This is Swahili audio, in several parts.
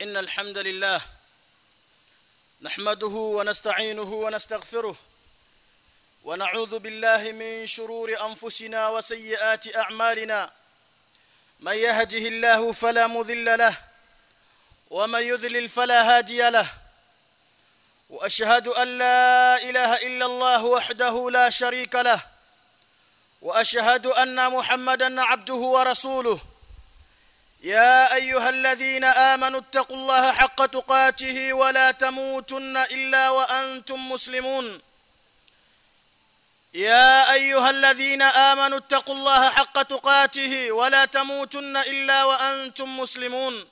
إن الحمد لله نحمده ونستعينه ونستغفره ونعوذ بالله من شرور أنفسنا وسيئات أعمالنا من يهده الله فلا مذل له ومن يذلل فلا هادي له واشهد ان لا اله الا الله وحده لا شريك له واشهد ان محمدا عبده ورسوله يا ايها الذين امنوا اتقوا الله حق تقاته ولا تموتن الا وانتم مسلمون يا ايها الذين امنوا اتقوا الله حق تقاته ولا تموتن الا وانتم مسلمون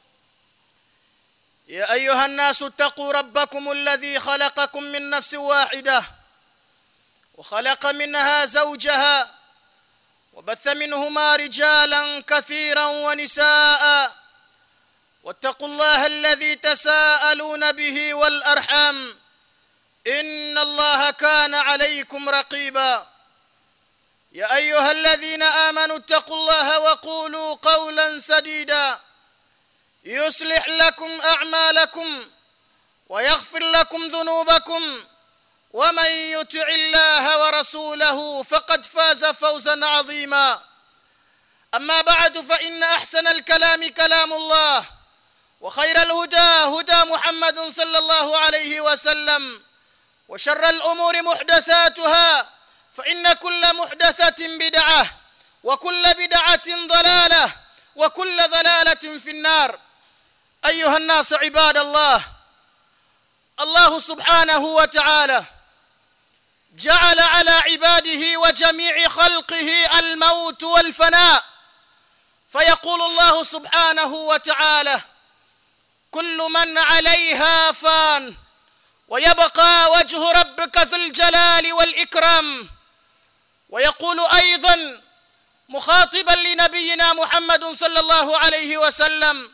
يا ايها الناس اتقوا ربكم الذي خلقكم من نفس واحده وخلق منها زوجها وبث منهما رجالا كثيرا ونساء واتقوا الله الذي تساءلون به والارحام ان الله كان عليكم رقيبا يا ايها الذين امنوا اتقوا الله وقولوا قولا سديدا يصلح لكم اعمالكم ويغفر لكم ذنوبكم ومن يطع الله ورسوله فقد فاز فوزا عظيما اما بعد فان احسن الكلام كلام الله وخير الهدى هدى محمد صلى الله عليه وسلم وشر الامور محدثاتها فان كل محدثه بدعه وكل بدعه ضلاله وكل ضلاله في النار ايها الناس عباد الله الله سبحانه وتعالى جعل على عباده وجميع خلقه الموت والفناء فيقول الله سبحانه وتعالى كل من عليها فان ويبقى وجه ربك ذو الجلال والاكرام ويقول ايضا مخاطبا لنبينا محمد صلى الله عليه وسلم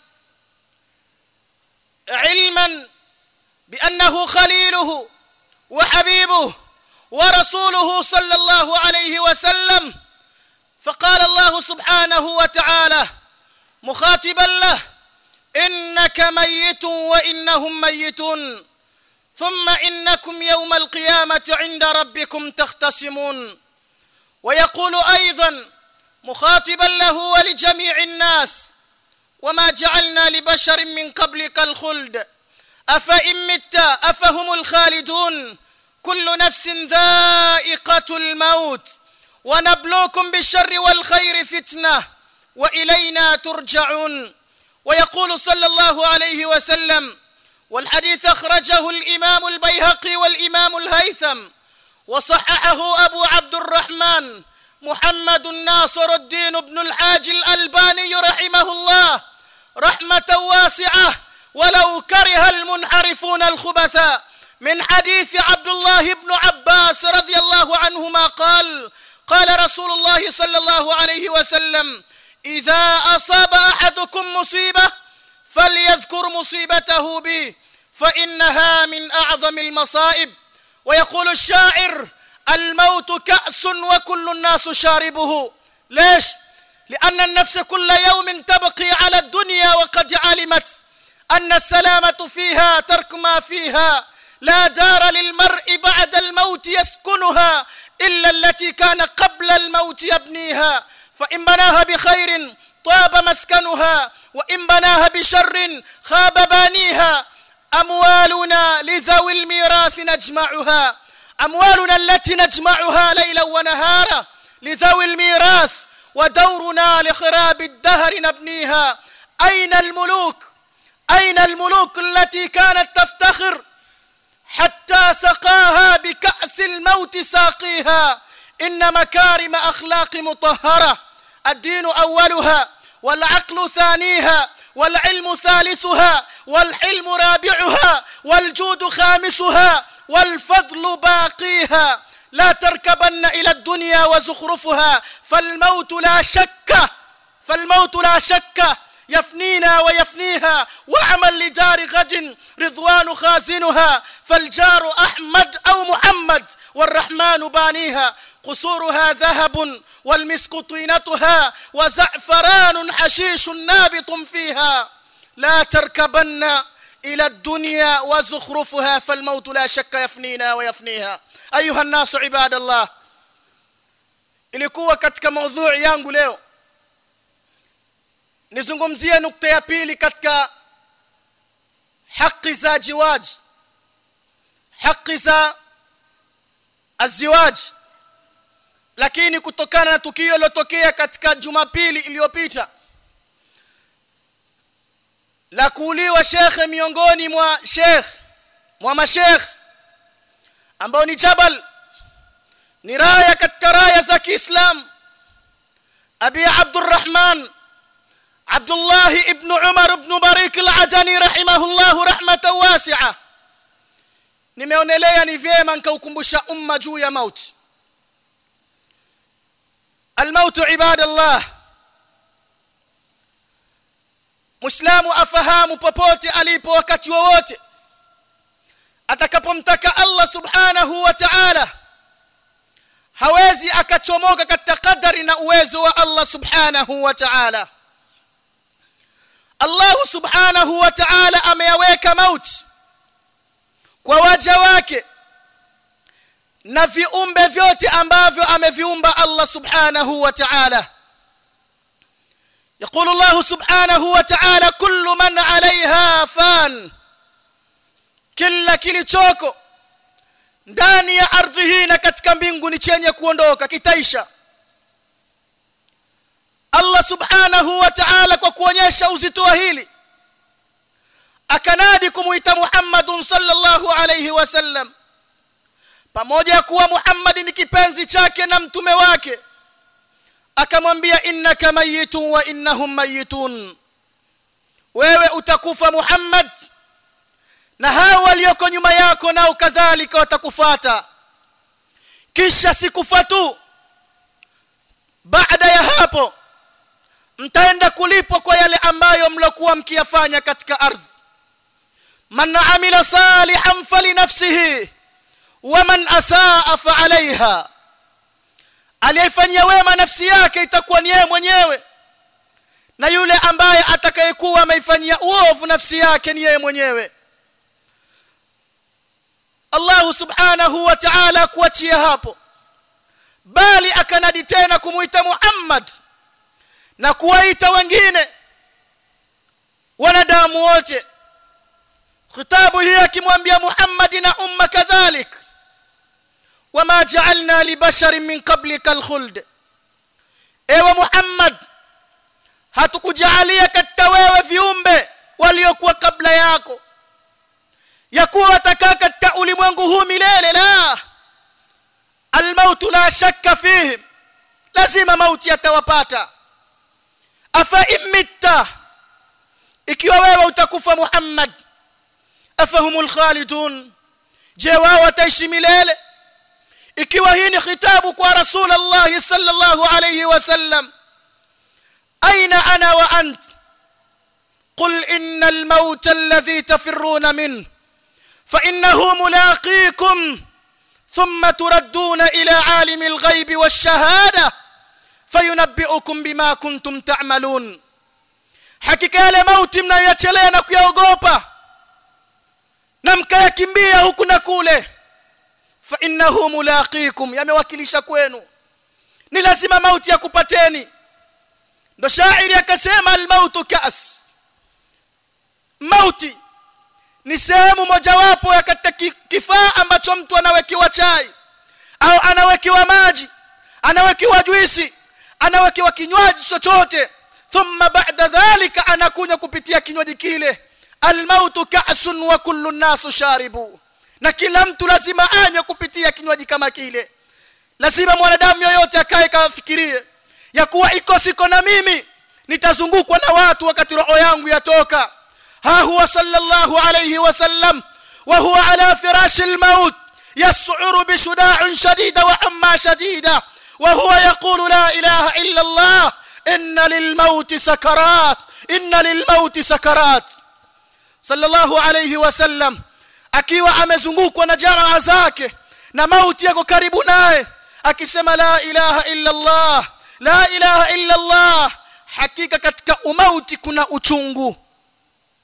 علما بانه خليله وحبيبه ورسوله صلى الله عليه وسلم فقال الله سبحانه وتعالى مخاطبا له انك ميت وانهم ميتون ثم انكم يوم القيامه عند ربكم تختصمون ويقول ايضا مخاطبا له ولجميع الناس وما جعلنا لبشر من قبلك الخلد افان مت افهم الخالدون كل نفس ذائقه الموت ونبلوكم بالشر والخير فتنه والينا ترجعون ويقول صلى الله عليه وسلم والحديث اخرجه الامام البيهقي والامام الهيثم وصححه ابو عبد الرحمن محمد ناصر الدين بن الحاج الألباني رحمه الله رحمة واسعة ولو كره المنحرفون الخبثاء من حديث عبد الله بن عباس رضي الله عنهما قال قال رسول الله صلى الله عليه وسلم إذا أصاب أحدكم مصيبة فليذكر مصيبته بي فإنها من أعظم المصائب ويقول الشاعر الموت كأس وكل الناس شاربه ليش لأن النفس كل يوم تبقي على الدنيا وقد علمت أن السلامة فيها ترك ما فيها لا دار للمرء بعد الموت يسكنها إلا التي كان قبل الموت يبنيها فإن بناها بخير طاب مسكنها وإن بناها بشر خاب بانيها أموالنا لذوي الميراث نجمعها أموالنا التي نجمعها ليلا ونهارا لذوي الميراث ودورنا لخراب الدهر نبنيها أين الملوك أين الملوك التي كانت تفتخر حتى سقاها بكأس الموت ساقيها إن مكارم أخلاق مطهرة الدين أولها والعقل ثانيها والعلم ثالثها والحلم رابعها والجود خامسها والفضل باقيها لا تركبن الى الدنيا وزخرفها فالموت لا شك فالموت لا شك يفنينا ويفنيها واعمل لدار غد رضوان خازنها فالجار احمد او محمد والرحمن بانيها قصورها ذهب والمسك طينتها وزعفران حشيش نابط فيها لا تركبن إلى الدنيا وزخرفها فالموت لا شك يفنينا ويفنيها أيها الناس عباد الله ilikuwa katika maudhui yangu leo nizungumzie nukta ya pili katika haki za jiwaj haki za aziwaj lakini kutokana na tukio lilotokea katika jumapili iliyopita la kuuliwa shekhe miongoni mwa shekh mwa mashekh ambao ni jabal ni raya katika raya za Kiislam Abi Abdurrahman Abdullah ibn Umar ibn Barik al-Adani rahimahullah rahmatan wasi'a nimeonelea ni vyema nikaukumbusha umma juu ya mauti الموت عباد الله Muislamu afahamu popote alipo wakati wowote atakapomtaka Allah subhanahu wa ta'ala hawezi akachomoka katika kadari na uwezo wa Allah subhanahu wa ta'ala Allah subhanahu wa ta'ala ameyaweka mauti kwa waja wake na viumbe vyote ambavyo ameviumba Allah subhanahu wa ta'ala يقول الله سبحانه وتعالى كل من عليها فان kila kilichoko ndani ya ardhi hii na katika mbingu ni chenye kuondoka kitaisha Allah subhanahu wa ta'ala kwa kuonyesha uzito wa hili akanadi kumuita Muhammadun sallallahu alayhi wasallam pamoja kuwa Muhammad ni kipenzi chake na mtume wake akamwambia innaka mayitun wa innahum mayitun wewe utakufa Muhammad na hao walioko nyuma yako nao kadhalika watakufata kisha sikufa tu baada ya hapo mtaenda kulipwa kwa yale ambayo mlokuwa mkiyafanya katika ardhi man amila salihan falinafsihi wa man asaa fa alaiha aliyefanyia wema nafsi yake itakuwa ni yeye mwenyewe na yule ambaye atakayekuwa ameifanyia uovu nafsi yake ni yeye mwenyewe Allah subhanahu wa ta'ala kuachia hapo bali akanadi tena kumuita Muhammad na kuwaita wengine wanadamu wote khitabu hii akimwambia Muhammad na umma kadhalik wama ja'alna li basharin min qablika alkhuld ewe Muhammad hatukujalia katika wewe viumbe waliokuwa kabla yako ya kuwa watakaa katika ulimwengu huu milele la almaut la shakka fihi lazima mauti yatawapata afa imitta ikiwa wewe utakufa Muhammad afahumul khalidun je wao wataishi milele ikiwa hii ni khitabu kwa rasulullah sallallahu alayhi wasallam aina ana wa ant قل إن الموت الذي تفرون منه فإنه ملاقيكم ثم تردون إلى عالم الغيب والشهادة فينبئكم بما كنتم تعملون hakika yale mauti mnayoyachelea na kuyaogopa na mkayakimbia huku na kule fa innahu mulaqikum yamewakilisha kwenu ni lazima mauti yakupateni ndo shairi akasema almautu kas mauti ni sehemu mojawapo ya katika kifaa ambacho mtu anawekiwa chai au anawekiwa maji anawekiwa juisi anawekiwa kinywaji chochote thumma ba'da dhalika anakunywa kupitia kinywaji kile almautu ka'sun wa kullu nasu sharibu na kila mtu lazima anywe kupitia kinywaji kama kile lazima mwanadamu yoyote akae kafikirie ya kuwa iko siko na mimi nitazungukwa na watu wakati roho yangu yatoka ها هو صلى الله عليه وسلم وهو على فراش الموت يسعر بشداع شديد وحمى شديدة وهو يقول لا إله إلا الله إن للموت سكرات إن للموت سكرات صلى الله عليه وسلم akiwa amezungukwa na jamaa zake na mauti yako karibu naye akisema la ilaha illa Allah la ilaha illa Allah hakika katika umauti kuna uchungu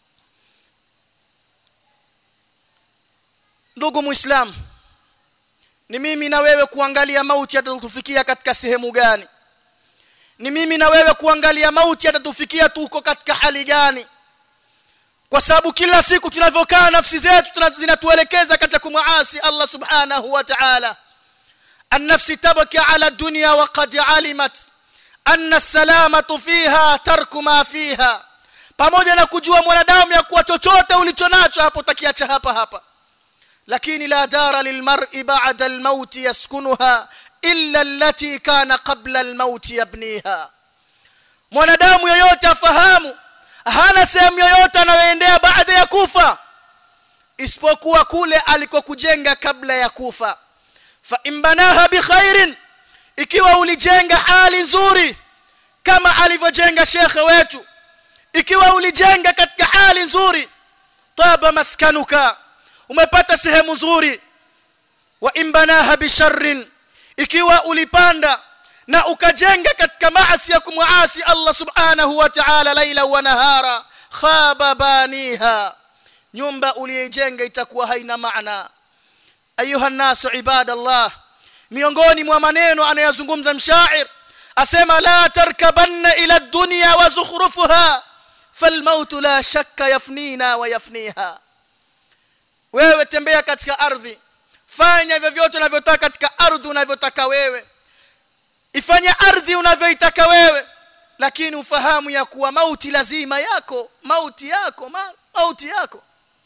ndugu muislam ni mimi na wewe kuangalia mauti yatatufikia katika sehemu gani ni mimi na wewe kuangalia mauti yatatufikia tuko katika hali gani kwa sababu kila siku tunavyokaa nafsi zetu zinatuelekeza katika kumuasi Allah subhanahu wa ta'ala النفس تبكي على الدنيا وقد علمت أن السلامة فيها ترك ما فيها pamoja na kujua mwanadamu ya kuwa chochote ulichonacho hapo takiacha hapa hapa lakini la dara lilmar'i ba'da almaut yaskunuha illa allati kana qabla almaut yabniha mwanadamu yoyote afahamu hana sehemu yoyote anayoendea baada ya kufa isipokuwa kule alikokujenga kabla ya kufa fa imbanaha bikhairin ikiwa ulijenga hali nzuri kama alivyojenga shekhe wetu ikiwa ulijenga katika hali nzuri taba maskanuka umepata sehemu nzuri wa imbanaha bisharrin ikiwa ulipanda na ukajenga katika maasi ya kumuasi Allah subhanahu wa ta'ala laila wa nahara khaba baniha nyumba uliyejenga itakuwa haina maana ayuha nasu ibadallah miongoni mwa maneno anayozungumza mshair asema la tarkabanna ila dunya wa zukhrufuha falmaut la shakka yafnina wa yafniha wewe tembea katika ardhi fanya vyovyote unavyotaka katika ardhi unavyotaka wewe ifanye ardhi unavyoitaka wewe lakini ufahamu ya kuwa mauti lazima yako mauti yako ma, mauti yako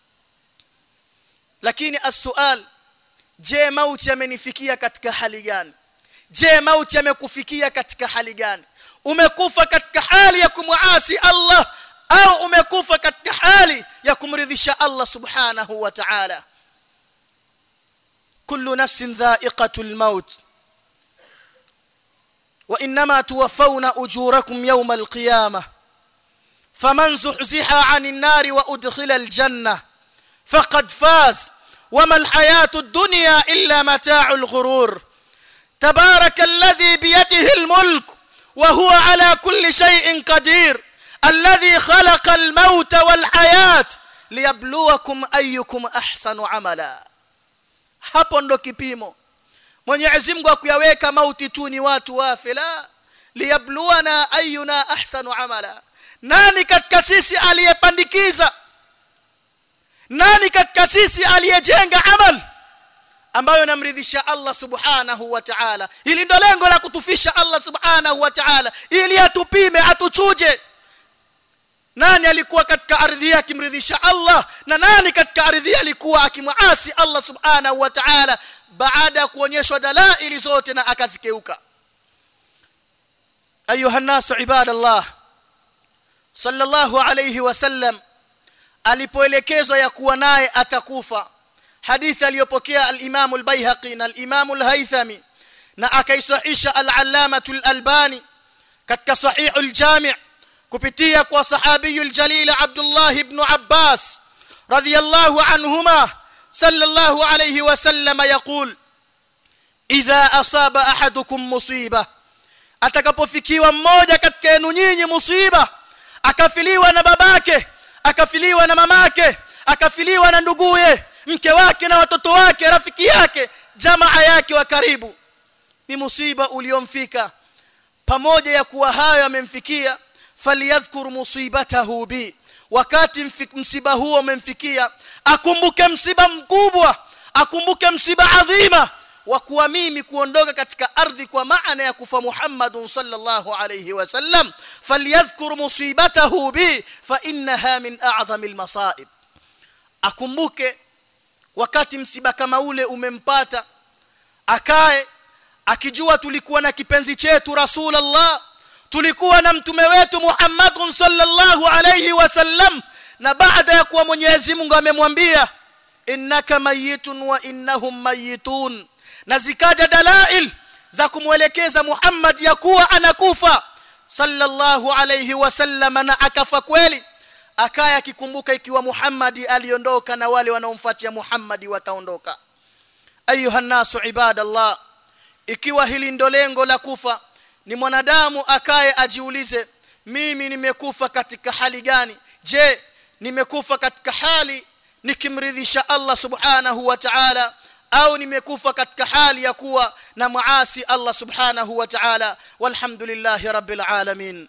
lakini as-sual je mauti yamenifikia katika hali gani je mauti yamekufikia katika hali gani umekufa katika hali ya kumuasi Allah au umekufa katika hali ya kumridhisha Allah subhanahu wa ta'ala kullu nafsin dha'iqatul maut وانما توفون اجوركم يوم القيامه فمن زحزح عن النار وادخل الجنه فقد فاز وما الحياه الدنيا الا متاع الغرور تبارك الذي بيده الملك وهو على كل شيء قدير الذي خلق الموت والحياه liyabluwakum ayyukum ahsanu amala hapo ndo kipimo Mwenyezi Mungu akuyaweka mauti tu ni watu wafe la liyabluwana ayyuna ahsanu amala nani katika sisi aliyepandikiza nani katika sisi aliyejenga amal ambayo namridhisha Allah subhanahu wa ta'ala hili ndo lengo la kutufisha Allah subhanahu wa ta'ala ili atupime atuchuje nani alikuwa katika ardhi akimridhisha Allah na nani katika ardhi alikuwa akimuasi Allah subhanahu wa ta'ala baada ya kuonyeshwa dalaili zote na akazikeuka ayuha nasu ibadallah sallallahu alayhi wasallam alipoelekezwa ya kuwa naye atakufa hadithi aliyopokea al-Imam al-Baihaqi na al-Imam al-Haythami na akaisahisha al-Allamah al-Albani katika sahih al-Jami' kupitia kwa sahabi al-jalil Abdullah ibn Abbas radiyallahu anhuma sallallahu alayhi wasallam yaqul idha asaba ahadukum musiba atakapofikiwa mmoja katika yenu nyinyi musiba akafiliwa na babake akafiliwa na mamake akafiliwa na nduguye mke wake na watoto wake rafiki yake jamaa yake wa karibu ni musiba uliomfika pamoja ya kuwa hayo yamemfikia faliyadhkur musibatahu bi wakati msiba huo umemfikia akumbuke msiba mkubwa akumbuke msiba adhima wa kuwa mimi kuondoka katika ardhi kwa maana ya kufa Muhammadun sallallahu alayhi wasallam falyadhkur musibatahu bi fa innaha min a'zamil masaib akumbuke wakati msiba kama ule umempata akae akijua tulikuwa na kipenzi chetu rasulullah tulikuwa na mtume wetu Muhammadun sallallahu alayhi wasallam na baada ya kuwa Mwenyezi Mungu amemwambia innaka mayitun wa innahum mayitun na zikaja dalail za kumwelekeza Muhammad ya kuwa anakufa sallallahu alayhi wasallam na akafa kweli akaya akikumbuka ikiwa Muhammad aliondoka na wale wanaomfuatia Muhammad wataondoka ayuha nasu ibadallah ikiwa hili ndo lengo la kufa ni mwanadamu akaye ajiulize mimi nimekufa katika hali gani je nimekufa katika hali nikimridhisha Allah subhanahu wa ta'ala au nimekufa katika hali ya kuwa na muasi Allah subhanahu wa ta'ala walhamdulillahi rabbil alamin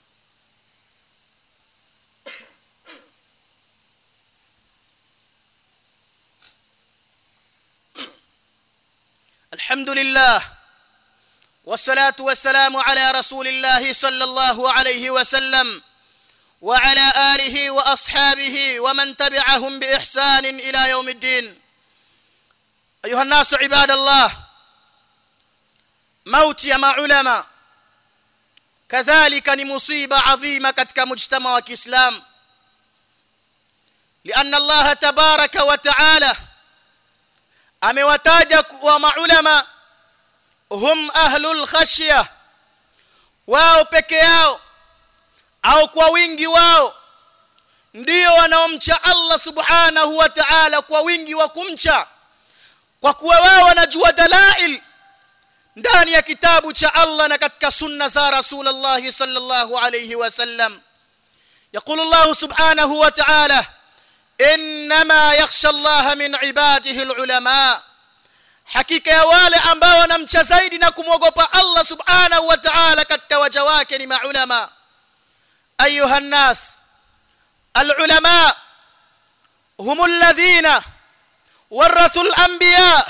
الحمد لله والصلاة والسلام على رسول الله صلى الله عليه وسلم وعلى آله وأصحابه ومن تبعهم بإحسان إلى يوم الدين أيها الناس عباد الله موت يا علماء كذلك مصيبة عظيمة كتك مجتمع وكإسلام لأن الله تبارك وتعالى amewataja wa maulama hum ahlul khashya wao peke yao au kwa wingi wao ndio wanaomcha Allah subhanahu wa ta'ala kwa wingi wa kumcha kwa kuwa wao wanajua dalail ndani ya kitabu cha Allah na katika sunna za Rasulullah sallallahu alayhi wasallam يقول الله سبحانه وتعالى انما يخشى الله من عباده العلماء hakika ya wale ambao wanamcha zaidi na kumwogopa Allah subhanahu wa ta'ala katika waja wake ni maulama ayuha nnas alulama hum alladhina warathu alanbiya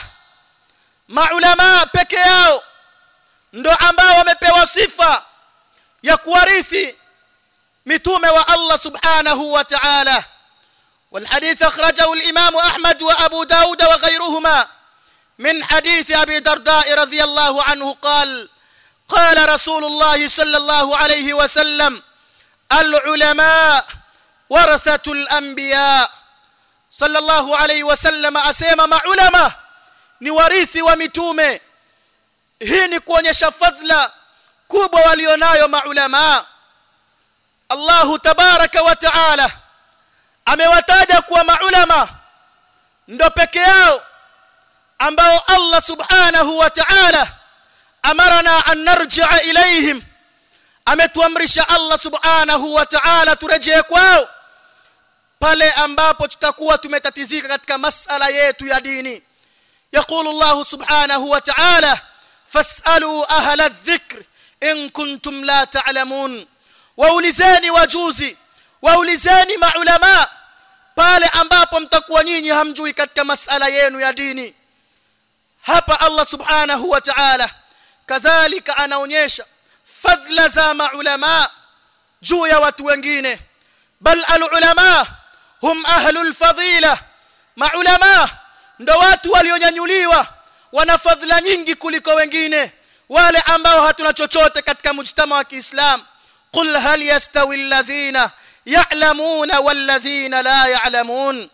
maulama peke yao ndo ambao wamepewa sifa ya kuwarithi mitume wa Allah subhanahu wa ta'ala والحديث أخرجه الإمام أحمد وأبو داود وغيرهما من حديث أبي درداء رضي الله عنه قال قال رسول الله صلى الله عليه وسلم العلماء ورثة الأنبياء صلى الله عليه وسلم أسيما مع علماء نوريثي ومتومه hii ni kuonyesha fadhila kubwa walionayo maulama Allahu tabaraka wa taala amewataja kuwa maulama ndo peke yao ambao Allah subhanahu wa ta'ala amarana an narji'a ilayhim ametuamrisha Allah subhanahu wa ta'ala turejee kwao pale ambapo tutakuwa tumetatizika katika masala yetu ya dini يقول الله سبحانه وتعالى فاسألوا أهل الذكر إن كنتم لا تعلمون waulizeni wajuzi waulizeni maulama pale ambapo mtakuwa nyinyi hamjui katika masala yenu ya dini hapa Allah subhanahu wa ta'ala kadhalika anaonyesha fadhila za maulama juu ya watu wengine bal alulama hum ahlul fadila maulama ndo watu walionyanyuliwa wana fadhila nyingi kuliko wengine wale ambao hatuna chochote katika mujtama wa Kiislamu qul hal yastawi alladhina ya'lamuna walladhina la ya'lamun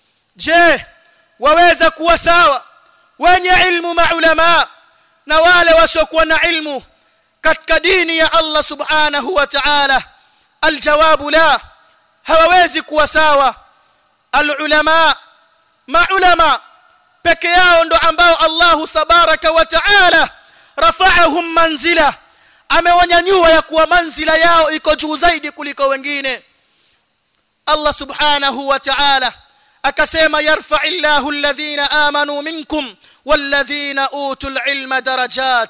je waweza kuwa sawa wenye ilmu maulama na wale wasiokuwa na ilmu katika dini ya Allah subhanahu wa ta'ala aljawabu la hawawezi kuwa sawa alulama maulama peke yao ndo ambao Allah tabaraka wa ta'ala rafa'ahum manzila amewanyanyua ya kuwa manzila yao iko juu zaidi kuliko wengine Allah subhanahu wa ta'ala akasema yarfa'illahu alladhina amanu minkum walladhina utul ilma darajat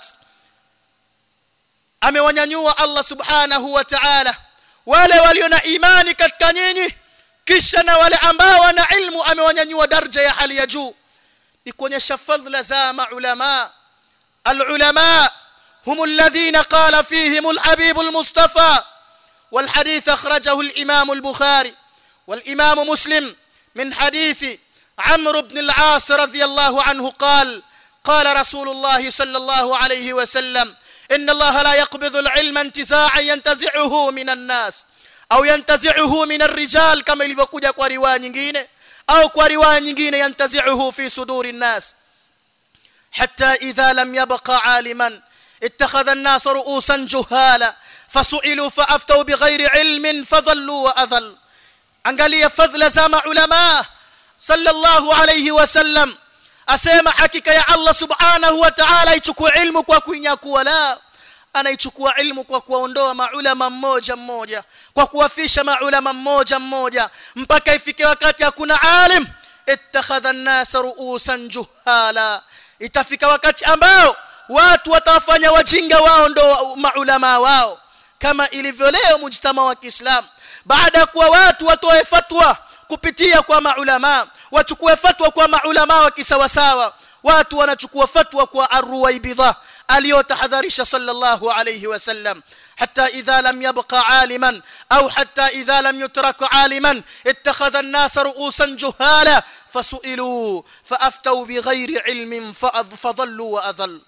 amewanyanyua Allah subhanahu wa ta'ala wale walio na imani katika nyinyi kisha na wale ambao wana ilmu amewanyanyua daraja ya hali ya juu ni kuonyesha fadhila za maulama alulama هم الذين قال فيهم الحبيب المصطفى والحديث أخرجه الإمام البخاري والإمام مسلم من حديث عمرو بن العاص رضي الله عنه قال قال رسول الله صلى الله عليه وسلم إن الله لا يقبض العلم انتزاعا ينتزعه من الناس أو ينتزعه من الرجال كما ilivyokuja kwa riwaya nyingine au kwa riwaya nyingine yantazi'uhu fi suduri الناس حتى إذا لم يبقى عالما اتخذ الناس رؤوسا جهالا فسئلوا فافتوا بغير علم فضلوا واضل angalia fadhila za maulama sallallahu alayhi wasallam asema hakika ya Allah subhanahu wa ta'ala ichukua ilmu kwa kuinyakua la anaichukua ilmu kwa kuondoa maulama mmoja mmoja kwa kuwafisha maulama mmoja mmoja mpaka ifike wakati hakuna alim ittakhadha an-nas ru'usan juhala itafika wakati ambao watu watawafanya wajinga wao ndo maulama wao kama ilivyo leo mujtama wa Kiislamu baada ya kuwa watu watoe fatwa kupitia kwa maulama wachukue fatwa kwa maulama wa kisawasawa watu wanachukua fatwa kwa arwaibidha aliyotahadharisha sallallahu alayhi wasallam حتى إذا لم يبقى عالما أو حتى إذا لم يترك عالما اتخذ الناس رؤوسا جهالا فسئلوا فأفتوا بغير علم فضلوا وأذل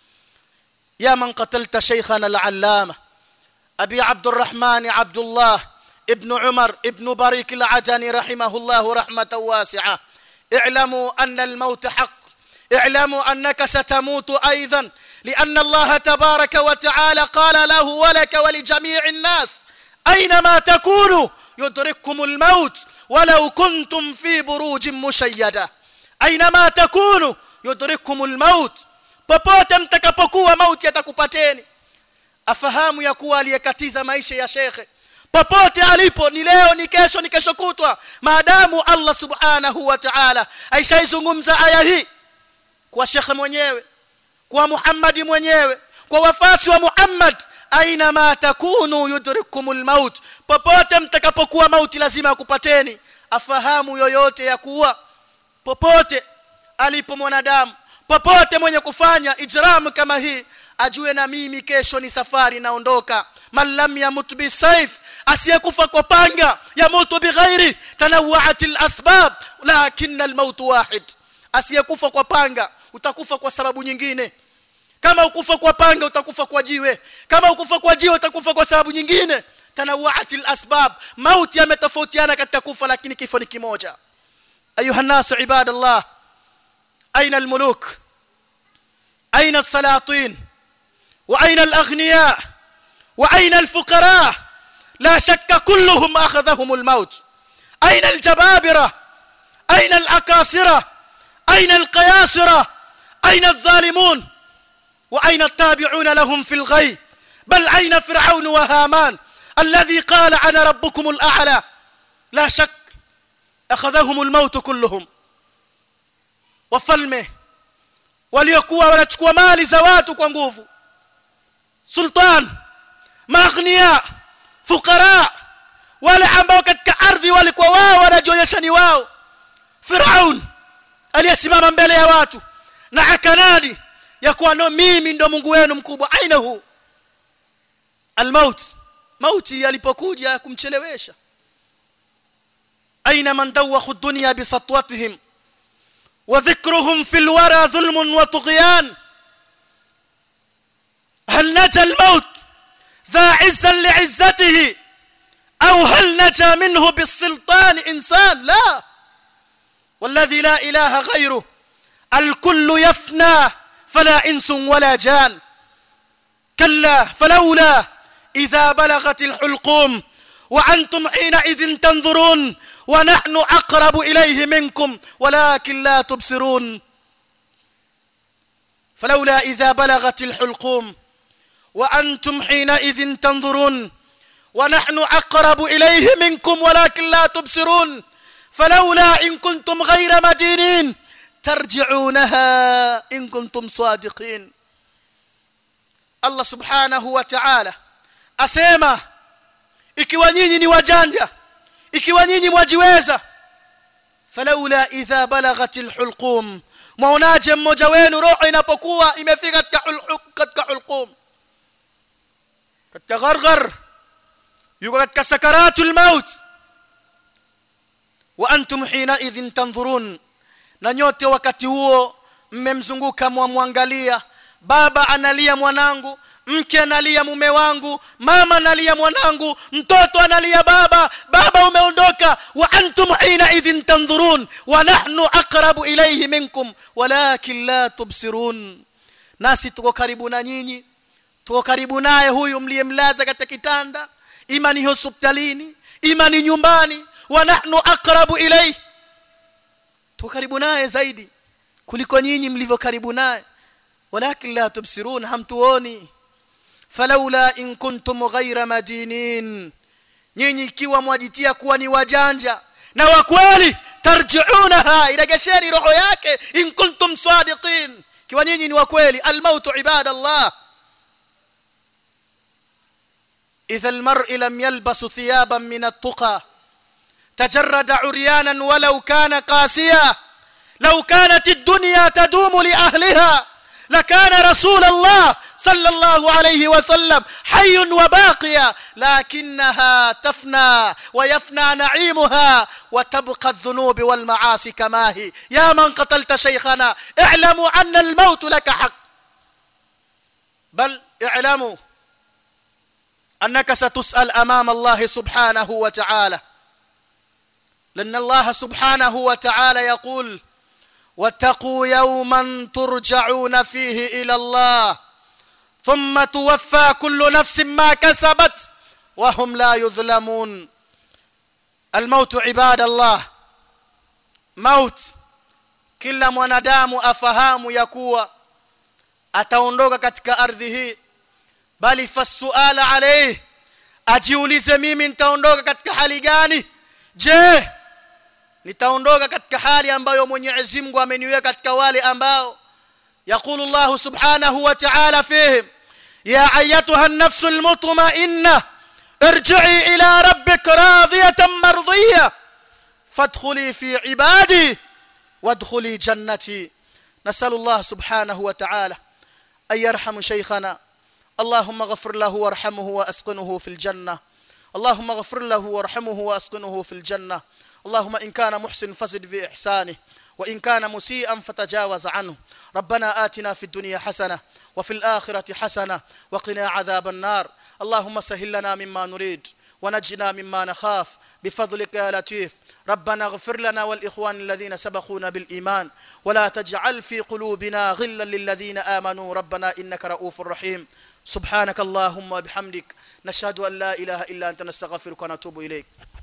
يا من قتلت شيخنا العلامة أبي عبد الرحمن عبد الله ابن عمر ابن بريك العجني رحمه الله رحمة واسعة اعلموا أن الموت حق اعلموا أنك ستموت أيضا لأن الله تبارك وتعالى قال له ولك ولجميع الناس أينما تكونوا يدرككم الموت ولو كنتم في بروج مشيدة أينما تكونوا يدرككم الموت popote mtakapokuwa mauti yatakupateni afahamu ya kuwa aliyekatiza maisha ya shekhe popote alipo ni leo ni kesho ni kesho kutwa maadamu Allah subhanahu wa ta'ala aishaizungumza aya hii kwa shekhe mwenyewe kwa Muhammad mwenyewe kwa wafasi wa Muhammad aina ma takunu yudrikumul maut popote mtakapokuwa mauti lazima akupateni afahamu yoyote ya kuwa popote alipo mwanadamu popote mwenye kufanya ijram kama hii ajue na mimi kesho ni safari naondoka man lam yamut bisayf asiyekufa kwa panga yamutu bighairi tanawwa'atil asbab lakinna almaut wahid asiyekufa kwa panga utakufa kwa sababu nyingine kama ukufa kwa panga utakufa kwa jiwe kama ukufa kwa jiwe utakufa kwa sababu nyingine tanawwa'atil asbab mauti yametofautiana katika kufa lakini kifo ni kimoja ayuha nasu ibadallah aina almuluk aina السلاطين واين الاغنياء واين الفقراء لا شك كلهم اخذهم الموت اين الجبابره اين الاكاسره اين القياسره اين الظالمون واين التابعون لهم في الغي بل اين فرعون وهامان الذي قال انا ربكم الاعلى لا شك اخذهم الموت كلهم wafalme waliokuwa wanachukua mali za watu kwa nguvu sultan maghnia fukara wale ambao katika ardhi walikuwa wao wanajionyesha ni wao firaun aliyesimama mbele ya watu na akanadi ya kuwa no mimi ndo Mungu wenu mkubwa aina huu almaut mauti alipokuja kumchelewesha aina man dawakhu dunya bisatwatihim وذكرهم في الورى ظلم وطغيان هل نجا الموت ذا عزا لعزته أو هل نجا منه بالسلطان إنسان لا والذي لا إله غيره الكل يفنى فلا إنس ولا جان كلا فلولا إذا بلغت الحلقوم وأنتم حينئذ تنظرون ونحن أقرب إليه منكم ولكن لا تبصرون فلولا إذا بلغت الحلقوم وأنتم حينئذ تنظرون ونحن أقرب إليه منكم ولكن لا تبصرون فلولا إن كنتم غير مدينين ترجعونها إن كنتم صادقين الله سبحانه وتعالى أسيما ikiwa nyinyi ni wajanja ikiwa nyinyi mwajiweza falaula idha balaghatil hulqum mwaonaje mmoja wenu roho inapokuwa imefika katika katika hulqum katika gharghar yuko katika sakaratul maut wa antum hina idhin tanzurun na nyote wakati huo mmemzunguka mwamwangalia baba analia mwanangu mke analia mume wangu mama analia mwanangu mtoto analia baba baba umeondoka wa antum hina idhin tanzurun wa nahnu aqrabu ilayhi minkum walakin la tubsirun nasi tuko karibu na nyinyi tuko karibu naye huyu mliyemlaza katika kitanda ima ni hospitalini ima ni nyumbani wa nahnu aqrabu ilayhi tuko karibu naye zaidi kuliko nyinyi mlivyo karibu naye walakin la tubsirun hamtuoni فلولا إن كنتم غير مدينين nyinyi ikiwa mwajitia kuwa ni wajanja na wa kweli tarjiunaha iregesheni roho yake in kuntum sadiqin kiwa nyinyi ni wa kweli almautu ibadallah إذا المرء لم يلبس ثيابا من التقى تجرد عريانا ولو كان قاسيا لو كانت الدنيا تدوم لأهلها لكان رسول الله صلى الله عليه وسلم حي وباقيا لكنها تفنى ويفنى نعيمها وتبقى الذنوب والمعاصي كما هي يا من قتلت شيخنا اعلموا أن الموت لك حق بل اعلموا أنك ستسأل أمام الله سبحانه وتعالى لأن الله سبحانه وتعالى يقول واتقوا يوما ترجعون فيه إلى الله ثم توفى كل نفس ما كسبت وهم لا يظلمون الموت عباد الله موت kila mwanadamu afahamu ya kuwa ataondoka katika ardhi hii bali fasuala alayhi ajiulize mimi nitaondoka katika hali gani je nitaondoka katika hali ambayo Mwenyezi Mungu ameniweka katika wale ambao يقول الله سبحانه وتعالى فيهم يا ايتها النفس المطمئنه ارجعي الى ربك راضيه مرضيه فادخلي في عبادي وادخلي جنتي نسال الله سبحانه وتعالى ان يرحم شيخنا اللهم اغفر له وارحمه واسكنه في الجنه اللهم اغفر له وارحمه واسكنه في الجنه اللهم ان كان محسن فزد في احسانه وان كان مسيئا فتجاوز عنه ربنا آتنا في الدنيا حسنه وفي الاخره حسنه وقنا عذاب النار اللهم سهل لنا مما نريد ونجنا مما نخاف بفضلك يا لطيف ربنا اغفر لنا والاخوان الذين سبقونا بالايمان ولا تجعل في قلوبنا غلا للذين امنوا ربنا انك رؤوف رحيم سبحانك اللهم وبحمدك نشهد ان لا اله الا انت نستغفرك ونتوب اليك